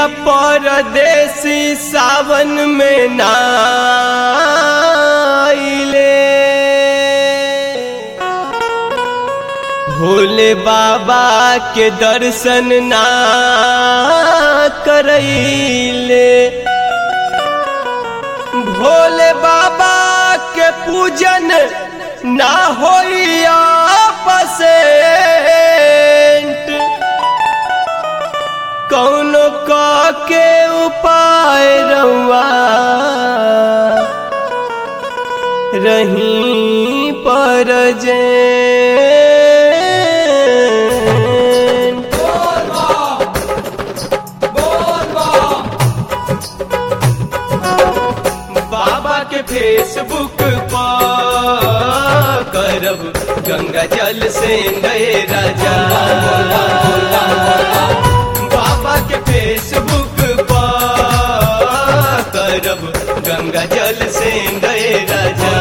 पिया परदेसी सावन में नाइले भोले बाबा के दर्शन ना करैले भोले बाबा के पूजन ना होइया पसेंट कौनो क के उपाय रउआ रही पर जे बाबा के फेसबुक पर करब गंगा जल से नए राजा बाबा के फेसबुक पर करब गंगा जल से नए राजा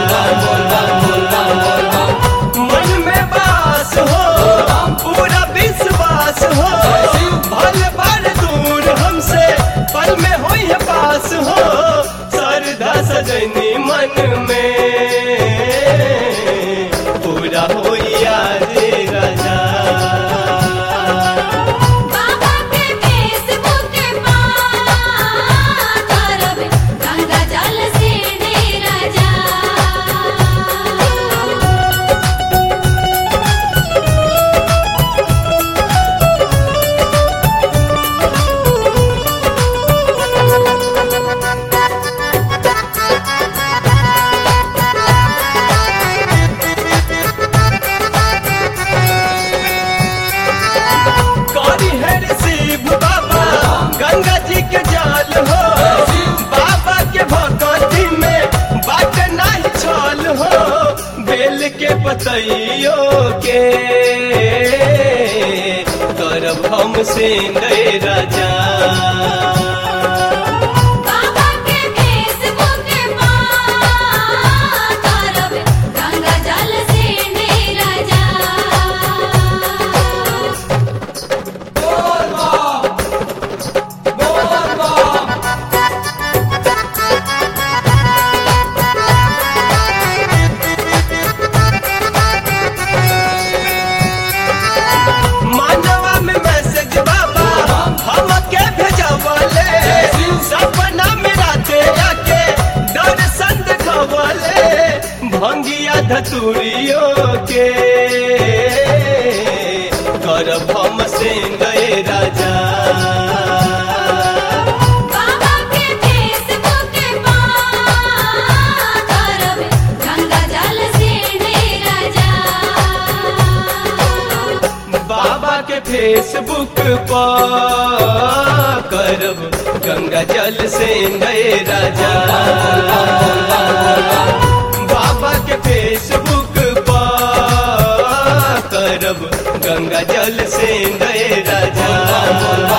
मन में बास हो पूरा विश्वास हो भल भर दूर हमसे पल में हो पास हो सरदा सजनी मन में पूरा हो रे राजा बाबा के फेसबुक पर करब गंगा जल से डेरा जा करी है शिव बाबा गंगा जी के जाल हो बाबा के भगवती में बात नहीं छल हो बेल के पतइयो के करब हम से नए राजा बाबा के फेसबुक पर करब गंगा जल से डेरा जा मानवा में मैसेज बाबा हम के भेजवले सपना में राते आके दर्शन देखवले भंगिया धतुरियो के करब हम से गए राजा बाबा के फेसबुक पर करब गंगा जल से डेरा जा बाबा के फेसबुक पर करब गंगा जल से नए राजा बाबा के फेसबुक पर करब गंगा जल से नए राजा